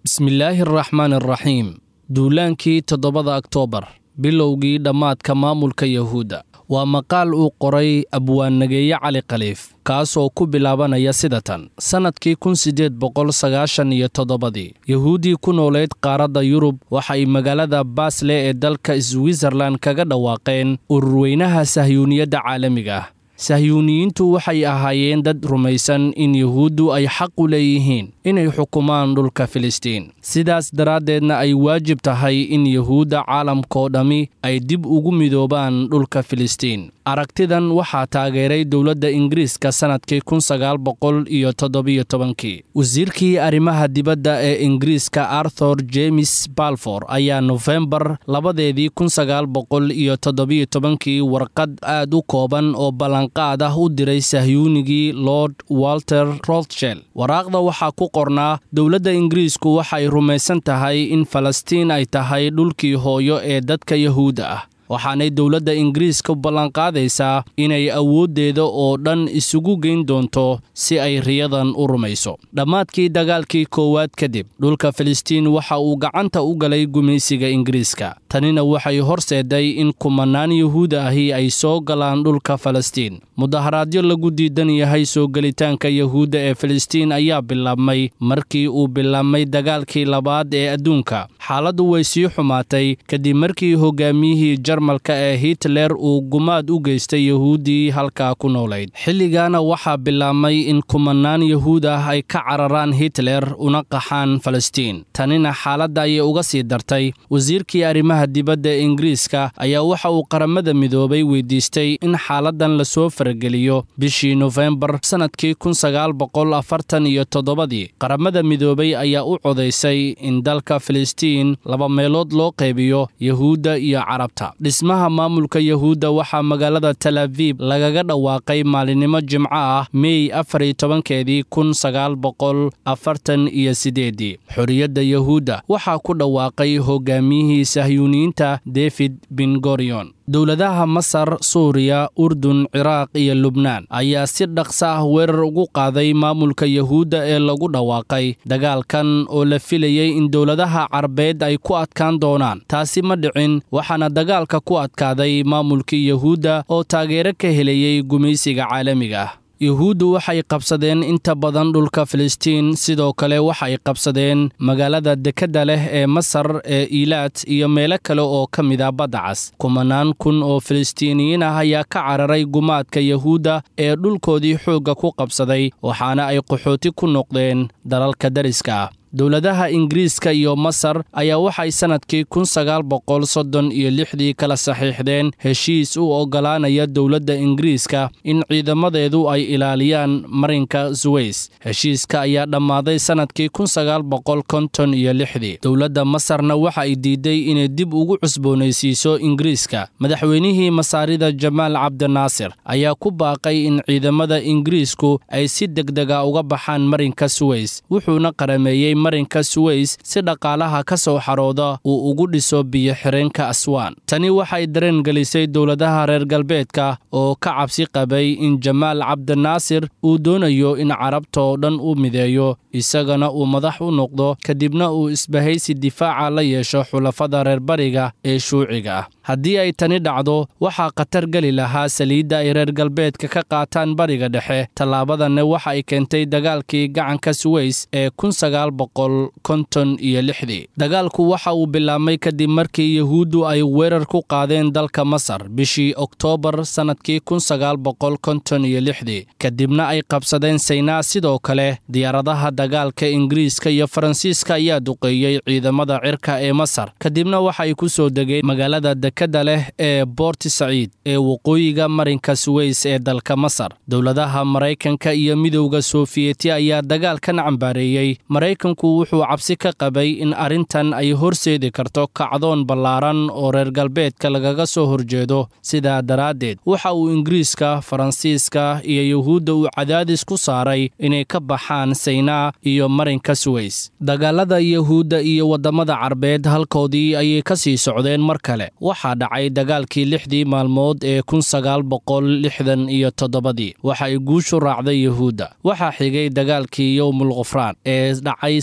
bismillaahi araxmaan araxiim duulaankii toddobada oktoobar bilowgii dhammaadka maamulka yahuudda waa maqaal uu qoray abwaannageeye cali khaliif kaasoo ku bilaabanaya sida tan sannadkii kun siddeed boqol sagaashan iyo toddobadii yahuuddii ku nooleyd qaaradda yurub waxay magaalada baasle ee dalka switzerlan kaga dhawaaqeen ururweynaha sahyuuniyadda caalamiga ah sahyuuniyiintu waxay ahaayeen dad rumaysan in yuhuuddu ay xaq u leeyihiin inay xukumaan dhulka filistiin sidaas daraaddeedna ay waajib tahay in yuhuudda caalamkoo dhammi ay dib ugu midoobaan dhulka filistiin aragtidan waxaa taageeray dowladda ingiriiska sannadkii kun sagaal boqol iyo toddobiyo tobankii wasiirkii arrimaha dibadda ee ingiriiska arthur jemes balfor ayaa nofembar labadeedii kun sagaal boqol iyo toddobiyo tobankii warqad aad u kooban oo ballanqaad ah u diray sahyuunigii lord walter rothshel waraaqda waxaa ku qornaa dowladda ingiriisku waxay rumaysan tahay in falastiin ay tahay dhulkii hooyo ee dadka yahuudda ah waxaanay dowladda ingiriiska ballanqaadaysaa inay awooddeeda oo dhan isugu geyn doonto si ay riyadan u rumayso dhammaadkii dagaalkii koowaad kadib dhulka filistiin waxa uu gacanta u galay gumaysiga ingiriiska tanina waxay horseeday in kumannaan yuhuud ahi ay soo galaan dhulka falastiin mudaharaadyo lagu diidan yahay soo gelitaanka yahuudda ee filistiin ayaa bilaabmay markii uu bilaabmay dagaalkii labaad ee adduunka xaaladdu way sii xumaatay kadib markii hogaamiyihii jarmalka ee hitler uu gumaad u geystay yahuuddii halkaa ku noolayd xilligaana waxaa bilaabmay in kumannaan yahuud ah ay ka cararaan hitler una qaxaan falastiin tanina xaaladda ayay uga sii dartay wasiirkii arrimaha dibadda ee ingiriiska ayaa waxa uu qaramada midoobay weydiistay in xaaladan lasoo farageliyo bishii nofembar sannadkii kun sagaal boqol afartan iyo toddobadii qaramada midoobay ayaa u codaysay in dalka filistiin laba meelood loo qaybiyo yahuudda iyo carabta dhismaha maamulka yahuudda waxaa magaalada tel abiib lagaga dhawaaqay maalinimo jimco ah mey afar iyo tobankeedii kun sagaal boqol afartan iyo sideedii xorriyadda yahuudda waxaa ku dhawaaqay hogaamiyihii sahyuuniyiinta david bin gorion dowladaha masar suuriya urdun ciraaq iyo lubnaan ayaa si dhaqso ah weerar ugu qaaday maamulka yahuudda ee lagu dhawaaqay dagaalkan oo la filayey in dowladaha carabeed ay ku adkaan doonaan taasi ma dhicin waxaana dagaalka ku adkaaday maamulkii yahuudda oo taageero ka helayey gumaysiga caalamiga ah yuhuuddu waxay qabsadeen inta badan dhulka filistiin sidoo kale waxay qabsadeen magaalada dekedda leh ee masar ee iilaad iyo meelo kale oo ka mid a badda cas kumanaan kun oo filistiiniyiin ah ayaa ka cararay gumaadka yahuudda ee dhulkoodii xoogga ku qabsaday waxaana ay qaxooti ku noqdeen dalalka dariska ah dowladaha ingiriiska iyo masar ayaa waxay sannadkii kun sagaal boqol soddon iyo lixdii kala saxiixdeen heshiis u oggolaanaya dowladda ingiriiska in ciidamadeedu ay ilaaliyaan marinka suweys heshiiska ayaa dhammaaday sannadkii kun sagaal boqol konton iyo lixdii dowladda masarna waxa ay diiday inay dib ugu cusboonaysiiso ingiriiska madaxweynihii masaarida jamaal cabdinaasir ayaa ku baaqay in ciidamada ingiriisku ay si degdega uga baxaan marinka suweys wuxuuna qarameeyey marinka suweys si dhaqaalaha ka soo xarooda uu ugu dhiso biyo-xireenka aswaan tani waxay dareen gelisay dowladaha reer galbeedka oo ka cabsi qabay in jamaal cabdinaasir uu doonayo in carabta oo dhan u mideeyo isagana uu madax u noqdo kadibna uu isbahaysi difaaca la yeesho xulafada reer bariga ee shuuciga ah haddii ay tani dhacdo waxaa khatar geli lahaa saliidda ay reer galbeedka ka qaataan bariga dhexe tallaabadanna waxa ay keentay dagaalkii gacanka suweys ee kun sagaal boqol konton iyo lixdii dagaalku waxa uu bilaabmay kadib markii yahuuddu ay weerar ku qaadeen dalka masar bishii oktoobar sannadkii kun sagaal boqol konton iyo lixdii kadibna ay qabsadeen saynaa sidoo kale diyaaradaha dagaalka ingiriiska iyo faransiiska ayaa duqeeyey ciidamada cirka ee masar kadibna waxay ku soo degeen magaalada dekadda leh ee boorti saciid ee waqooyiga marinka suweys ee dalka masar dowladaha maraykanka iyo midowda sofiyeeti ayaa dagaalkan cambaareeyey maraykanku wuxuu cabsi ka qabay in arrintan ay horseedi karto kacdoon ballaaran oo reer galbeedka lagaga soo horjeedo sidaa daraaddeed waxa uu ingiriiska faransiiska iyo yuhuudda uu cadaadis ku saaray inay ka baxaan saynaa iyo marinka suweys dagaalada yahuudda iyo waddamada carbeed halkoodii ayay ka sii socdeen mar kale waxaa dhacay dagaalkii lixdii maalmood ee kun sagaal boqol lixdan iyo toddobadii waxa ay guushu raacday yuhuudda waxaa xigay dagaalkii yowmul khufraan ee dhacay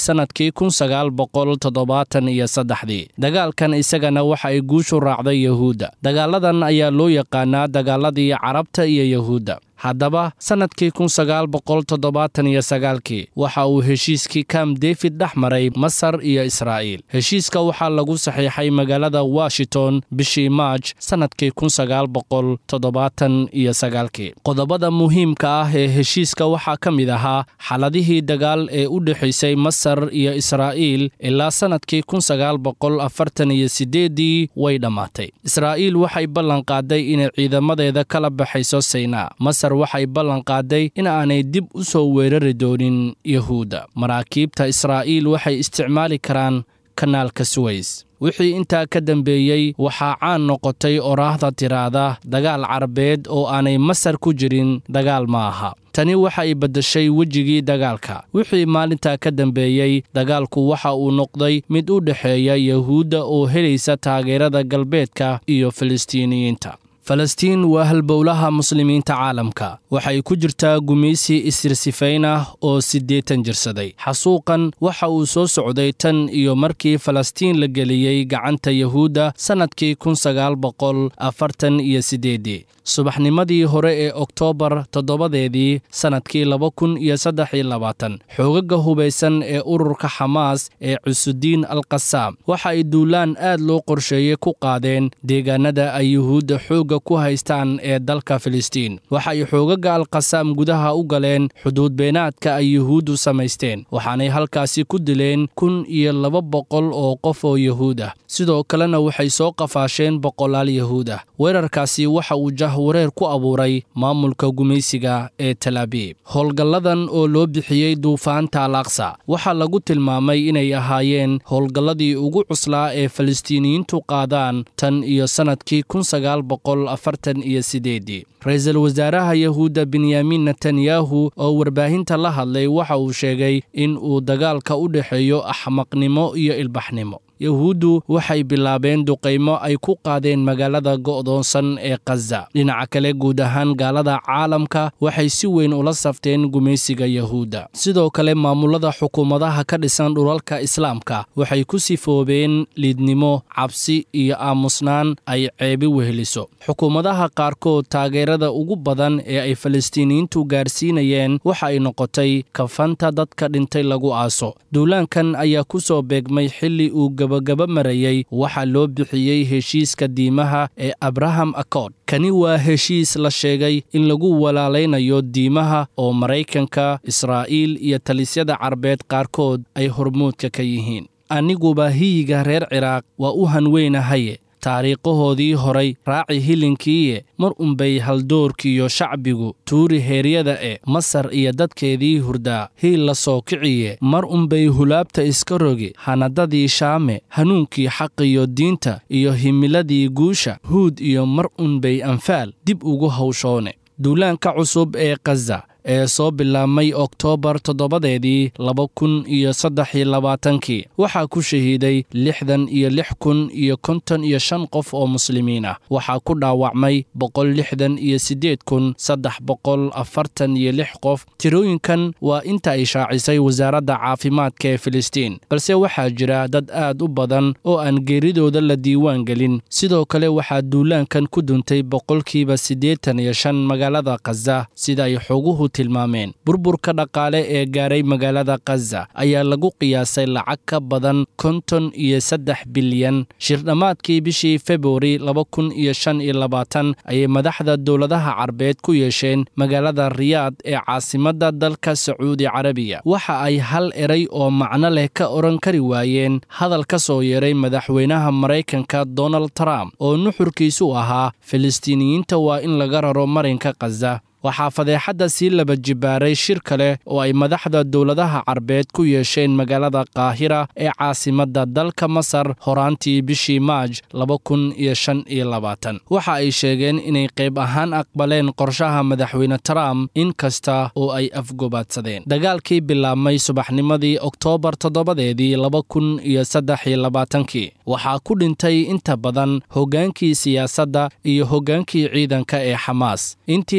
sannadkii kun sagaal boqol toddobaatan iyo saddexdii dagaalkan isagana waxa ay guushu raacday yahuudda dagaaladan ayaa loo yaqaanaa dagaaladii carabta iyo yahuudda haddaba sannadkii kun sagaal boqol toddobaatan iyo sagaalkii waxa uu heshiiskii kam david dhex maray masar iyo israa'iil heshiiska waxaa lagu saxiixay magaalada washington bishii maaj sannadkii kun sagaal boqol toddobaatan iyo sagaalkii qodobada muhiimka ah ee heshiiska waxaa ka mid ahaa xaladihii dagaal ee u dhexaysay masar iyo israa'iil ilaa sannadkii kun sagaal boqol afartan iyo siddeeddii way dhammaatay israa'iil waxay ballan qaaday inay ciidamadeeda kala baxayso saynaa waxay ballan qaaday in aanay dib u soo weerari doonin yahuudda maraakiibta israa'iil waxay isticmaali karaan kanaalka suweys wixii intaa ka dambeeyey waxaa caan noqotay oraahda tiraada dagaal carabeed oo aanay masar ku jirin dagaal ma aha tani waxay beddeshay wejigii dagaalka wixii maalintaa ka dambeeyey dagaalku waxa uu noqday mid u dhexeeya yahuudda oo helaysa taageerada galbeedka iyo filistiiniyiinta falastiin waa halbowlaha muslimiinta caalamka waxay ku jirtaa gumaysi isirsifayn ah oo siddeetan jirsaday xasuuqan waxa uu soo socday tan iyo markii falastiin la geliyey gacanta yahuudda sannadkii kun sagaal boqol afartan iyo siddeeddii subaxnimadii hore ee oktoobar toddobadeedii sannadkii laba kun iyo saddex iyo labaatan xoogaga hubaysan ee ururka xamaas ee cusudiin al qasaam waxa ay duulaan aad loo qorsheeyey ku qaadeen deegaanada ay yuhuudda xoogga ku haystaan ee dalka filistiin waxay xoogaga alqasaam gudaha u galeen xuduud beenaadka ay yuhuuddu samaysteen waxaanay halkaasi ku dileen kun iyo laba boqol oo qof oo yahuud ah sidoo kalena waxay soo qafaasheen boqolaal yahuud ah weerarkaasi waxa uu jahwareer ku abuuray maamulka gumaysiga ee talaabiib howlgalladan oo loo bixiyey duufaanta al aqsa waxaa lagu tilmaamay inay ahaayeen howlgalladii ugu cuslaa ee falistiiniyiintu qaadaan tan iyo sannadkii kun sagaal boqol afartan iyo sideedii ra-iisul wasaaraha yahuudda benyamin netanyahu oo warbaahinta la hadlay waxa uu sheegay in uu dagaalka u dhexeeyo axmaqnimo iyo ilbaxnimo yahuuddu waxay bilaabeen duqaymo ay ku qaadeen magaalada go'doonsan ee khaza dhinaca kale guud ahaan gaalada caalamka waxay si weyn ula safteen gumaysiga yahuudda sidoo kale maamulada xukuumadaha ka dhisan dhulalka islaamka waxay ku sifoobeen liidnimo cabsi iyo aamusnaan ay ceebi weheliso xukuumadaha qaarkood taageerada ugu badan ee ay falistiiniyiintu gaarsiinayeen waxa ay noqotay kafanta dadka dhintay lagu aaso duulaankan ayaa ku soo beegmay xilli uu gabagaba marayey waxaa loo bixiyey heshiiska diimaha ee abraham accord kani waa heshiis la sheegay in lagu walaalaynayo diimaha oo maraykanka israa'iil iyo talisyada carbeed qaarkood ay hormuudka ka yihiin aniguba hiyiga reer ciraaq waa u hanweynahaye taariikhahoodii horay raaci hilinkiiye mar unbay haldoorkiiyo shacbigu tuuri heeryada e masar iyo dadkeedii hurdaa hiil la soo kiciye mar unbay hulaabta iska rogi hanadadii shaame hanuunkii xaqiyo diinta iyo himiladii guusha huud iyo mar unbay anfaal dib ugu hawshoone duulaanka cusub ee khaza ee soo bilaabmay oktoobar toddobadeedii laba kun iyo saddex iyo labaatankii waxaa ku shahiiday lixdan iyo lix kun iyo konton iyo shan qof oo muslimiin ah waxaa ku dhaawacmay boqol lixdan iyo siddeed kun saddex boqol afartan iyo lix qof tirooyinkan waa inta ay shaacisay wasaaradda caafimaadka ee filistiin balse waxaa jira dad aad u badan oo aan geeridooda la diiwaan gelin sidoo kale waxaa duulaankan ku duntay boqolkiiba siddeetan iyo shan magaalada khaza sida ay xoguhu tilmaameen burburka dhaqaale ee gaaray magaalada khaza ayaa lagu qiyaasay lacag ka badan konton iyo saddex bilyan shirdhammaadkii bishii februari laba kun iyo shan iyo labaatan ayay madaxda dowladaha carbeed ku yeesheen magaalada riyaad ee caasimadda dalka sacuudi carabiya waxa ay hal eray oo macno leh ka odhan kari waayeen hadal ka soo yeeray madaxweynaha maraykanka donald trump oo nuxurkiisu ahaa filistiiniyiinta waa in laga raro marinka khaza waxaa fadeexadda sii laba jibaaray shir kale oo ay madaxda dowladaha carbeed ku yeesheen magaalada kaahira ee caasimadda dalka masar horaantii bishii maaj laba kun iyo shan iyo labaatan waxa ay sheegeen inay qayb ahaan aqbaleen qorshaha madaxweyne trump in kasta oo ay afgobaadsadeen dagaalkii bilaabmay subaxnimadii oktoobar toddobadeedii laba kun iyo saddex iyo labaatankii waxaa ku dhintay inta badan hoggaankii siyaasadda iyo hoggaankii ciidanka ee xamaas intii dagaalka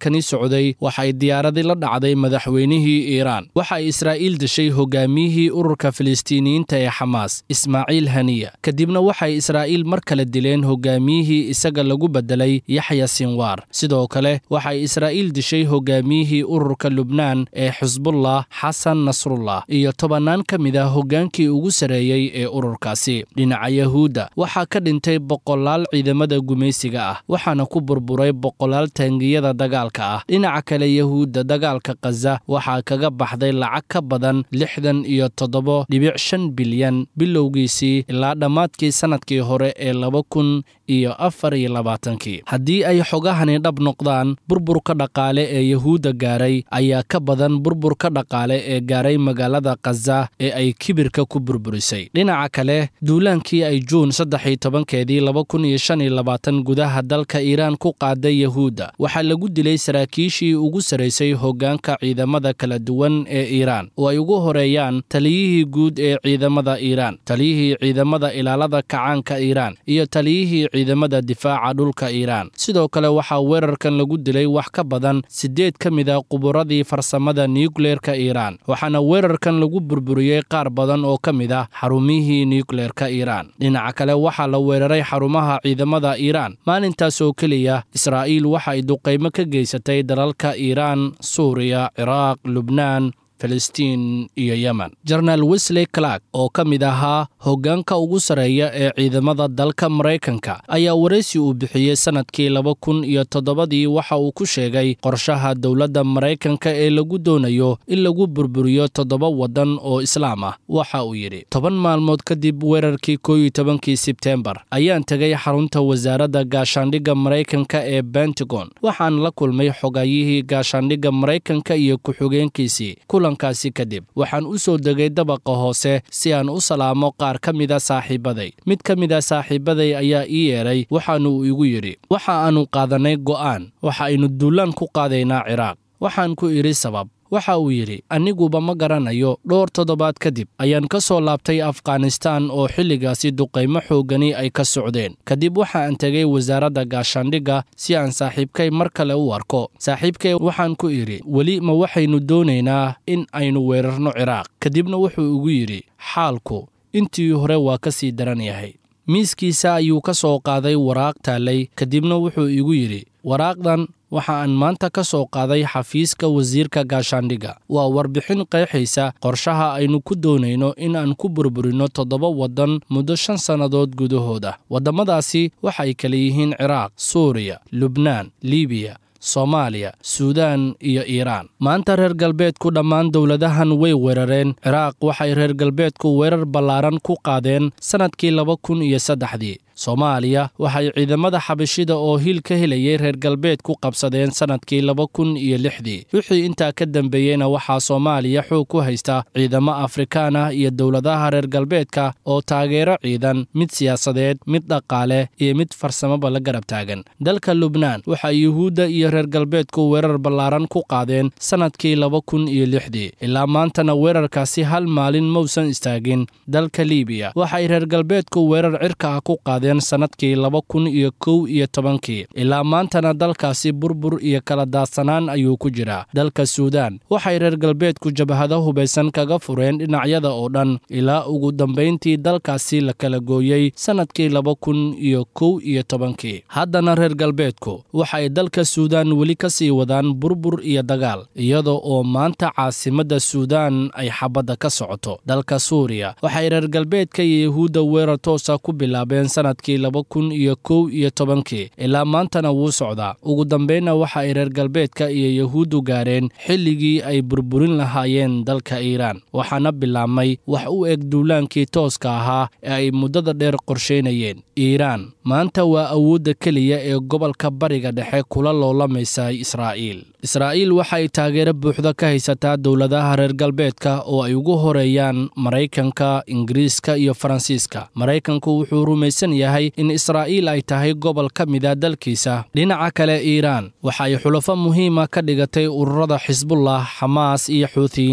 dagaalkani socday waxay diyaaradi la dhacday madaxweynihii iiraan waxay israa'iil dishay hogaamiyihii ururka filistiiniyiinta ee xamaas ismaaciil haniya kadibna waxay israa'iil mar kale dileen hogaamiyihii isaga lagu beddelay yaxya sinwaar sidoo kale waxay israa'iil dishay hogaamiyihii ururka lubnaan ee xusbullah xasan nasrullah iyo tobannaan ka mid ah hoggaankii ugu sarreeyey ee ururkaasi dhinaca yahuudda waxaa ka dhintay boqolaal ciidamada gumaysiga ah waxaana ku burburay boqolaal taangiyada dagaalka ah dhinaca kale yahuudda dagaalka khaza waxaa kaga baxday lacag ka badan lixdan iyo toddoba dhibic shan bilyan bilowgiisii ilaa dhammaadkii sannadkii hore ee laba kun iyo afar iyo labaatankii haddii ay xogahani dhab noqdaan burburka dhaqaale ee yahuudda gaaray ayaa ka badan burburka dhaqaale ee gaaray magaalada khaza ee ay kibirka ku burburisay dhinaca kale duulaankii ay juun saddex iyo tobankeedii laba kun iyo shan iyo labaatan gudaha dalka iiraan ku qaaday yahuudda waxaa lagu dilay saraakiishii ugu saraysay hoggaanka ciidamada kala duwan ee iiraan oo ay ugu horeeyaan taliyihii guud ee ciidamada iiraan taliyihii ciidamada ilaalada kacaanka iiraan iyo taliyihii ciidamada difaaca dhulka iiraan sidoo kale waxaa weerarkan lagu dilay wax ka badan siddeed ka mid a quburadii farsamada nukleerka iiraan waxaana weerarkan lagu burburiyey qaar badan oo ka mid ah xarumihii nukleerka iiraan dhinaca kale waxaa la weeraray xarumaha ciidamada iiraan maalintaas oo keliya israa'iil waxa ay duqaymo ka geysatay dalalka iiraan suuriya ciraaq lubnaan filistiin iyo yemen jenaraal wesley clark oo ka mid ahaa hoggaanka ugu sarreeya ee ciidamada dalka maraykanka ayaa waraysi uu bixiyey sannadkii laba kun iyo toddobadii waxa uu ku sheegay qorshaha dowladda maraykanka ee lagu doonayo in lagu burburiyo toddoba waddan oo islaam ah waxa uu yidhi toban maalmood kadib weerarkii koo iyo tobankii sebteembar ayaan tegay xarunta wasaaradda gaashaandhigga maraykanka ee bentagon waxaan la kulmay xogayihii gaashaandhigga maraykanka iyo ku-xigeenkiisii kulankaasi kadib waxaan u soo degay dabaqa hoose si aan u salaamo qaar ka mida saaxiibaday mid ka mid a saaxiibaday ayaa ii yeedhay waxaanu uu igu yidhi waxa aannu qaadannay go'aan waxa aynu duulaan ku qaadaynaa ciraaq waxaan ku idhi sabab waxa uu yidhi aniguba ma garanayo dhowr toddobaad kadib ayaan ka soo laabtay afghanistaan oo xilligaasi duqaymo xooggani ay ka socdeen kadib waxa aan tegay wasaaradda gaashaandhigga si aan saaxiibkay mar kale u arko saaxiibkay waxaan ku idhi weli ma waxaynu doonaynaa in aynu weerarno ciraaq kadibna wuxuu igu yidhi xaalku intii hore waa ka sii daran yahay miiskiisa ayuu ka soo qaaday waraaq taallay kadibna wuxuu igu yidhi waraaqdan waxa aan maanta ka soo qaaday xafiiska wasiirka gaashaandhigga waa warbixin qeexaysa qorshaha aynu ku doonayno in aan ku burburinno toddoba waddan muddo shan sannadood gudahood ah waddamadaasi waxay kala yihiin ciraaq suuriya lubnaan libiya soomaaliya suudaan iyo iiraan maanta reer galbeedku dhammaan dowladahan way weerareen ciraaq waxay reer galbeedku weerar ballaaran ku qaadeen sannadkii laba kun iyo saddexdii soomaaliya waxay ciidamada xabashida oo hiil ka helayay reer galbeed ku qabsadeen sannadkii laba kun iyo lixdii wixii intaa ka dambeeyeyna waxaa soomaaliya xoog ku haysta ciidamo afrikaan ah iyo dowladaha reer galbeedka oo taageero ciidan mid siyaasadeed mid dhaqaale iyo mid farsamaba la garab taagan dalka lubnaan waxaa yuhuudda iyo reer galbeedku weerar ballaaran ku qaadeen sannadkii laba kun iyo lixdii ilaa maantana weerarkaasi hal maalin mausan istaagin dalka liibiya waxay reer galbeedku weerar cirka ah ku qaadeen sannadkii laba kun iyo kow iyo tobankii ilaa maantana dalkaasi burbur iyo kala daadsanaan ayuu ku jiraa dalka suudaan waxay reer galbeedku jabhado hubaysan kaga fureen dhinacyada oo dhan ilaa ugu dambayntii dalkaasi la kala gooyey sannadkii laba kun iyo kow iyo tobankii haddana reer galbeedku waxay dalka suudaan weli ka sii wadaan burbur iyo dagaal iyada oo maanta caasimadda suudaan ay xabadda ka socoto dalka suuriya waxay reer galbeedka iyo yahuudda weerar toosa ku bilaabeen sanadkii laba kun iyo kow iyo tobankii ilaa maantana wuu socdaa ugu dambaynna waxa ay reer galbeedka iyo yahuuddu gaareen xilligii ay burburin lahaayeen dalka iiraan waxaana bilaabmay wax u eg duulaankii tooska ahaa ee ay muddada dheer qorshaynayeen iiraan maanta waa awoodda keliya ee gobolka bariga dhexe kula loolamaysa israa'iil israa'iil waxay taageero buuxda ka haysataa dowladaha reer galbeedka oo ay ugu horeeyaan maraykanka ingiriiska iyo faransiiska maraykanku wuxuu rumaysan yahay in israa'iil ay tahay gobol ka mida dalkiisa dhinaca kale iiraan waxay xulafo muhiima ka dhigatay ururada xisbullah xamaas iyo xuutiyiinta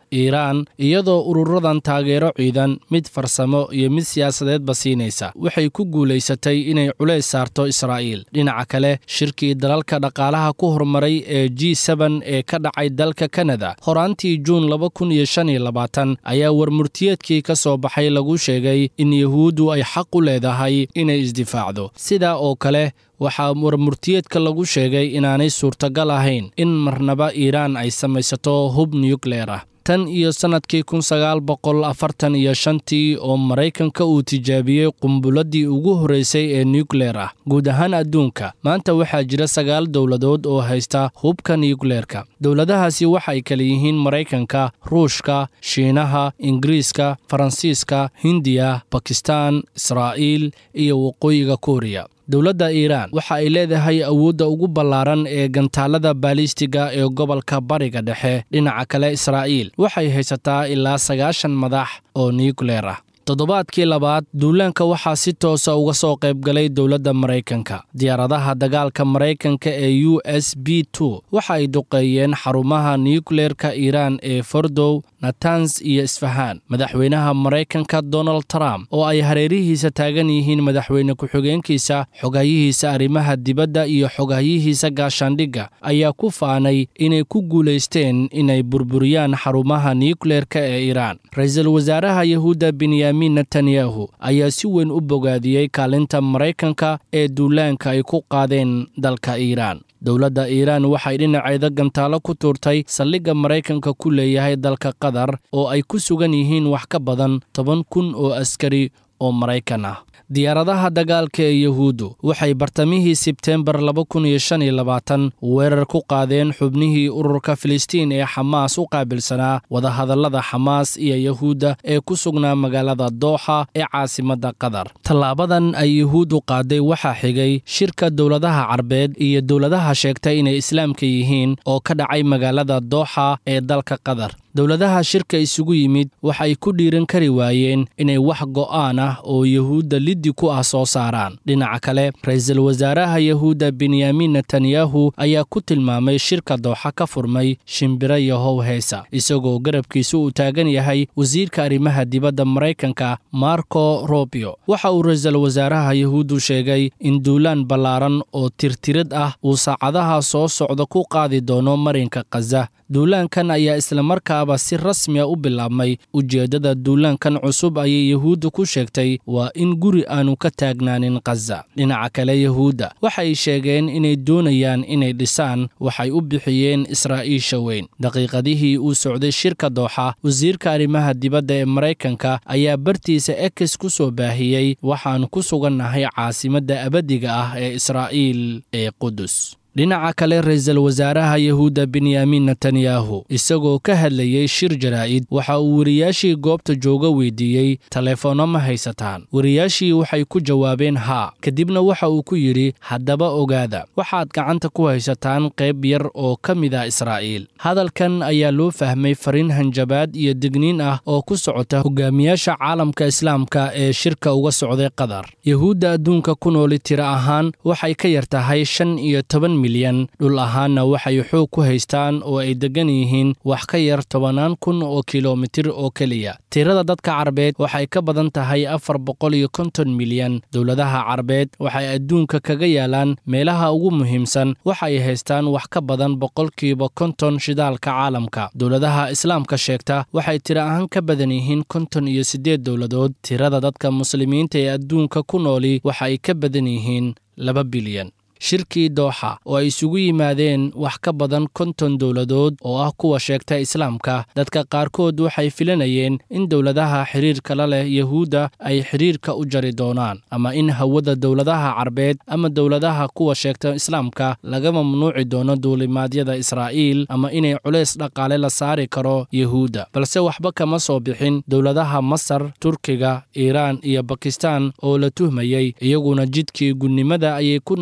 iiraan iyadoo ururadan taageero ciidan mid farsamo iyo mid siyaasadeedba siinaysa waxay ku guulaysatay inay culays saarto israa'iil dhinaca kale shirkii dalalka dhaqaalaha ku horumaray ee g seben ee ka dhacay dalka kanada horaantii juun laba kun iyo shan iyo labaatan ayaa warmurtiyeedkii ka soo baxay lagu sheegay in yuhuuddu ay xaq u leedahay inay isdifaacdo sidaa oo kale waxaa warmurtiyeedka lagu sheegay inaanay suurtagal ahayn in marnaba iiraan ay samaysato hub nukleer ah tan iyo sannadkii kun sagaal boqol afartan iyo shantii oo maraykanka uu tijaabiyey qumbuladii ugu horraysay ee nukleer ah guud ahaan adduunka maanta waxaa jira sagaal dowladood oo haysta hubka nukleerka dowladahaasi waxay kala yihiin maraykanka ruushka shiinaha ingiriiska faransiiska hindiya bakistaan israa'iil iyo waqooyiga kuuriya dowladda iiraan waxa ay leedahay awoodda ugu ballaaran ee gantaalada baalistiga ee gobolka bariga dhexe dhinaca kale israa'iil waxay haysataa ilaa sagaashan madax oo nukleer ah toddobaadkii labaad duulaanka waxaa si toosa uga soo qaybgalay dowladda maraykanka diyaaradaha dagaalka maraykanka ee u s b two waxa ay duqeeyeen xarumaha nukleerka iiraan ee fordow natans iyo isfahaan madaxweynaha maraykanka donald trump oo ay hareerihiisa taagan yihiin madaxweyne ku-xigeenkiisa xogayihiisa arrimaha dibadda iyo xogahyihiisa gaashaandhigga ayaa ku faanay inay ku guulaysteen inay burburiyaan xarumaha nukleerka ee iiraan ra-iisul wasaaraha yahuudda benyamin netanyahu ayaa si weyn u bogaadiyey kaalinta maraykanka ee duulaanka ay ku qaadeen dalka iiraan dowladda iiraan waxay dhinaceeda gantaalo ku tuurtay saldhigga maraykanka ku leeyahay dalka qatar oo ay ku sugan yihiin wax ka badan toban kun oo askari oo maraykan ah diyaaradaha dagaalka ee yahuuddu waxay bartamihii sebteembar laba kun iyo shan iyo labaatan weerar ku qaadeen xubnihii ururka filistiin ee xamaas u qaabilsanaa wadahadallada xamaas iyo yahuudda ee ku sugnaa magaalada dooxa ee caasimadda qatar tallaabadan ay yahuuddu qaaday waxaa xigay shirka dowladaha carbeed iyo dowladaha sheegtay inay islaamka yihiin oo ka dhacay magaalada dooxa ee dalka qatar dowladaha shirka isugu yimid waxay ku dhiiran kari waayeen inay wax go'aan ah oo yahuudda liddi ku ah soo saaraan dhinaca kale ra-iisul wasaaraha yahuudda benyamin netanyahu ayaa ku tilmaamay shirka dooxa ka furmay shimbiro yahow heesa isagoo garabkiisa uu taagan yahay wasiirka arrimaha dibadda maraykanka marco robio waxa uu ra-iisul wasaaraha yahuuddu sheegay in duulaan ballaaran oo tirtirad ah uu saacadaha soo socda ku qaadi doono marinka khaza duulaankan ayaa islamarkaaba si rasmiya u bilaabmay ujeeddada duulaankan cusub ayay yahuudda ku sheegtay waa in guri aanu ka taagnaanin khaza dhinaca kale yahuudda waxay sheegeen inay doonayaan inay dhisaan waxay u bixiyeen israa'iisha weyn daqiiqadihii uu socday shirka dooxa wasiirka arrimaha dibadda ee maraykanka ayaa bartiisa ekes ku soo baahiyey waxaan ku sugannahay caasimadda abadiga ah ee israa'iil ee qudus dhinaca kale ra-iisul wasaaraha yahuudda benyamin netanyahu isagoo ka hadlayey shir jaraa'id waxa uu wariyaashii goobta jooga weydiiyey taleefoonno ma haysataan wariyaashii waxay ku jawaabeen haa kadibna waxa uu ku yidhi haddaba ogaada waxaad gacanta ku haysataan qayb yar oo ka mid ah israa'iil hadalkan ayaa loo fahmay fariin hanjabaad iyo digniin ah oo ku socota hogaamiyaasha caalamka islaamka ee shirka uga socday qatar yahuudda adduunka ku nooli tiro ahaan waxay ka yar tahay shan iyo toban milyan dhul ahaanna waxay xoog ku haystaan oo ay deggan yihiin wax ka yar tobannaan kun oo kilomitir oo keliya tirada dadka carbeed waxay ka badan tahay afar boqol iyo konton milyan dowladaha carbeed waxay adduunka kaga yaalaan meelaha ugu muhiimsan waxay haystaan wax ka badan boqolkiiba konton shidaalka caalamka dowladaha islaamka sheegta waxay tiro ahaan ka badan yihiin konton iyo siddeed dowladood tirada dadka muslimiinta ee adduunka ku nooli waxay ka badan yihiin laba bilyan shirkii dooxa oo ay isugu yimaadeen wax ka badan konton dowladood oo ah kuwa sheegta islaamka dadka qaarkood waxay filanayeen in dowladaha xiriirka la leh yahuudda ay xiriirka u jari doonaan ama in hawada dowladaha carbeed ama dowladaha kuwa sheegta islaamka laga mamnuuci doono duulimaadyada israa'iil ama inay culays dhaqaale la saari karo yahuudda balse waxba kama soo bixin dowladaha masar turkiga iiraan iyo bakistaan oo la tuhmayey iyaguna jidkii gunnimada ayay ku nagaadeen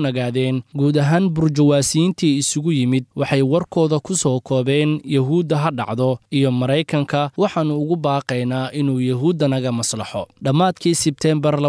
yidhaahdeen guud ahaan burjawaasiyiintii isugu yimid waxay warkooda ku soo koobeen yahuudda ha dhacdo iyo maraykanka waxaannu ugu baaqaynaa inuu yahuudda naga maslaxo dhammaadkii sebteembar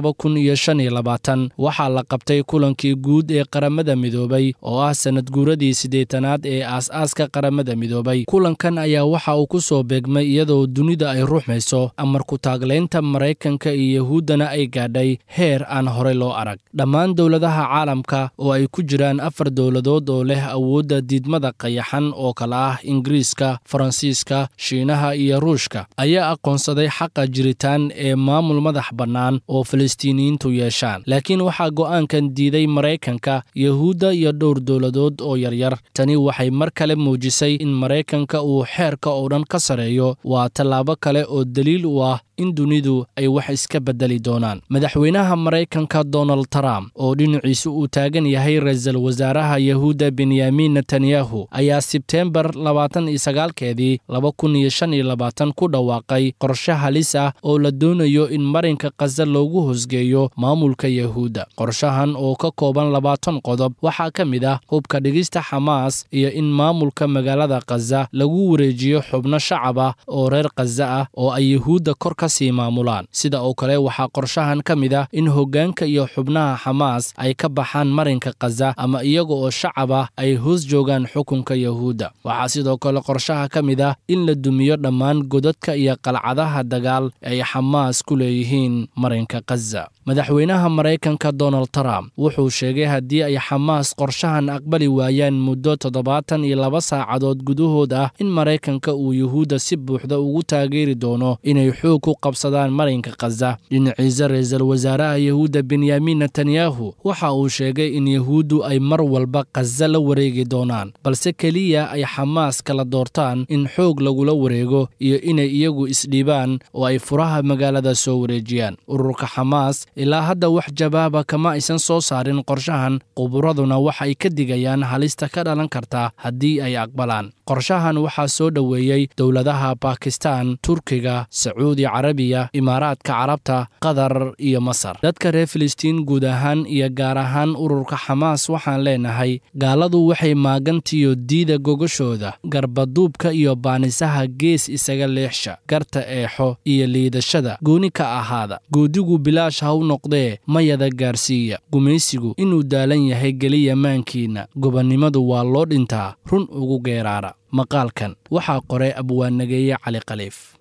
waxaa la qabtay kulankii guud ee qaramada midoobay oo ah sanad guuradii siddeetanaad ee aas-aaska qaramada midoobay kulankan ayaa waxa uu ku soo beegmay iyadoo dunida ay ruxmayso amarku taaglaynta maraykanka iyo yahuuddana ay gaadhay heer aan horey loo arag dhammaan dowladaha caalamka oo ay ku jiraan afar dowladood oo leh awoodda diidmada qayaxan oo kale ah ingiriiska faransiiska shiinaha iyo ruushka ayaa aqoonsaday xaqa jiritaan ee maamul madax bannaan oo falastiiniyiintu yeeshaan laakiin waxaa go'aankan diiday maraykanka yahuudda iyo dhowr dowladood oo yaryar tani waxay mar kale muujisay in maraykanka uu xeerka oo dhan ka sareeyo waa tallaabo kale oo daliil u ah in dunidu ay wax iska beddeli doonaan madaxweynaha maraykanka donald trump oo dhinaciisu uu taagan yahay ra-iisul wasaaraha yahuudda benyamin netanyahu ayaa sebteembar labaatan iyo sagaalkeedii laba kun iyo shan iyo labaatan ku dhawaaqay qorshe halis ah oo la doonayo in marinka khaza loogu hosgeeyo maamulka yahuudda qorshahan oo ka kooban labaatan qodob waxaa ka mid ah hubka dhigista xamaas iyo in maamulka magaalada khaza lagu wareejiyo xubno shacab ah oo reer khaza ah oo ay yahuudda kor ka sii maamulaan sida oo kale waxaa qorshahan ka mid ah in hoggaanka iyo xubnaha xamaas ay ka baxaan marinka khaza ama iyaga oo shacab ah ay hoos joogaan xukunka yahuudda waxaa sidoo kale qorshaha ka mid ah in la dumiyo dhammaan godadka iyo qalcadaha dagaal ay xamaas ku leeyihiin marinka khaza madaxweynaha maraykanka donald trump wuxuu sheegay haddii ay xamaas qorshahan aqbali waayaan muddo toddobaatan iyo laba saacadood gudahood ah in maraykanka uu yuhuudda si buuxda ugu taageeri doono inay xoog ku qabsadaan marinka khaza dhinaciisa ra-iisul wasaaraha yahuudda benyamin netanyahu waxa uu sheegay in yahuuddu ay mar walba khaza la wareegi doonaan balse keliya ay xamaas kala doortaan in xoog lagula wareego iyo inay iyagu isdhiibaan oo ay furaha magaalada soo wareejiyaan ururka xamaas ilaa hadda wax jawaaba kama aysan soo saarin qorshahan quburaduna waxay ka digayaan halista ka dhalan karta haddii ay aqbalaan qorshahan waxaa soo dhoweeyey dowladaha bakistan turkiga sacuudi carabiya imaaraadka carabta qatar iyo masar dadka reer filistiin guud ahaan iyo gaar ahaan ururka xamaas waxaan leenahay gaaladu waxay maagantiyo diida gogashooda garbaduubka iyo baanisaha gees isaga leexsha garta eexo iyo liidashada gooni ka ahaada goodigu bilaash ha u noqdee mayada gaarsiiya gumaysigu inuu daalan yahay geliya maankiinna gobonnimadu waa loo dhintaa run ugu geeraara maqaalkan waxaa qoray abwaanageeye cali khaliif